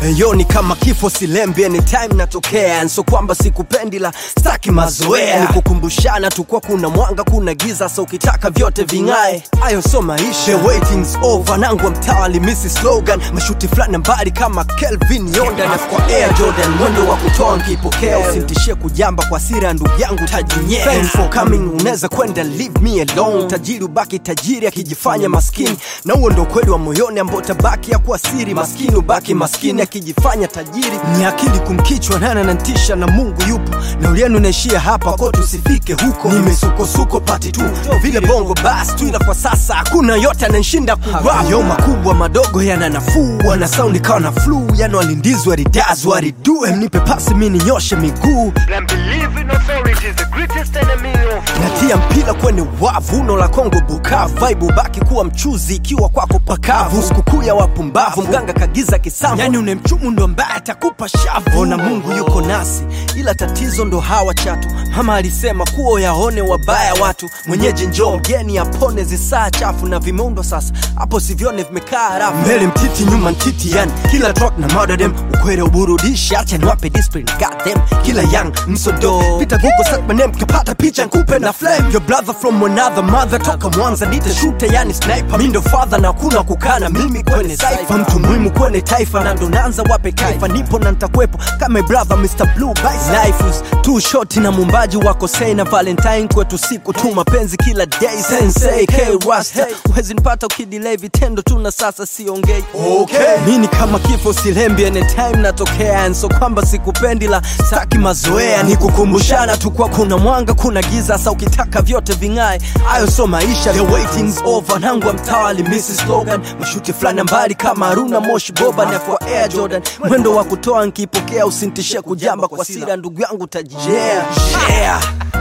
Yo ni kama kifo silembi anytime natokea so kwamba sikupendi la staki mazoea ni kukumbushana tu kwa kuna mwanga kuna giza so ukitaka vyote ving'ae ayo so maisha The waiting's over nangwa mtawali misi slogan mashuti fulani mbali kama Kelvin Yonda na kwa Air Jordan mwendo wa kutoa nkipokea usimtishie kujamba kwa sira ndugu yangu tajinyea Thanks for coming unaweza kwenda leave me alone tajiri ubaki tajiri akijifanya maskini na huo ndo kweli wa moyoni ambao tabaki ya kuwa siri maskini ubaki maskini akijifanya tajiri ni akili kumkichwa nana nantisha na mungu yupo na ulienu naishia hapa ko tusifike huko nimesukosuko pati tu vile bongo bas tu ila kwa sasa hakuna yote ananshinda kurap yo makubwa madogo yana nafuu wana saundi kawa na flu yani walindizwa waridazwa waridue mnipe pasi mi ninyoshe miguu And believe in authority is the greatest enemy of natia mpira kwenye wavu uno la kongo bukavu vibe ubaki kuwa mchuzi ikiwa kwako pakavu sikukuu ya wapumbavu mganga kagiza kisambo yani unemchumu ndo mbaya atakupa shavu ona mungu yuko nasi ila tatizo ndo hawa chatu mama alisema kuwa yaone wabaya watu mwenyeji njoo mgeni apone zisaa chafu na vimeundwa sasa hapo sivyone vimekaa rafu mbele mtiti nyuma ntiti yani kila track na madadem ukwere uburudishi acha niwape discipline goddamn kila young msodo pita google search my name kapata picha nkupe na flame your brother from another mother toka mwanza nite shute yani sniper mi ndo father na kuna kukana mimi kwenye saifa mtu muhimu kwenye taifa na ndo naanza wape kaifa nipo na ntakwepo kama brother Mr. Blue Vice life is too short na mumbaji wako sei na valentine kwetu siku tu mapenzi kila day sensei k rasta huwezi nipata ukidelay vitendo tu na sasa siongei okay. mi ni kama kifo silembi anytime natokea so kwamba sikupendi la staki mazoea ni kukumbushana tu kwa kuna mwanga kuna giza sa ukitaka vyote ving'ae ayo so maisha the waiting's over nangwa mtawali mrs slogan mashuti fulani mbali kama haruna moshi boba na kwa air jordan mwendo wa kutoa nkipokea usintishie kujamba kwa sira ndugu yangu taji yeah, yeah.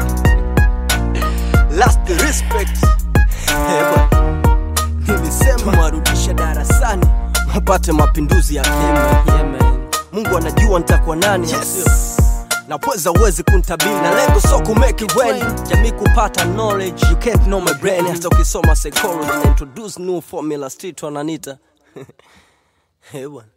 last respect Eh, bwana. nilisema mwarudisha darasani wapate mapinduzi ya kema yeah, man. mungu anajua nitakuwa nani yes. na pweza uwezi kuntabiri na lengo so kumake it when jamii kupata knowledge you can't know my brain hata ukisoma psychology na introduce new formula street wananita Eh, bwana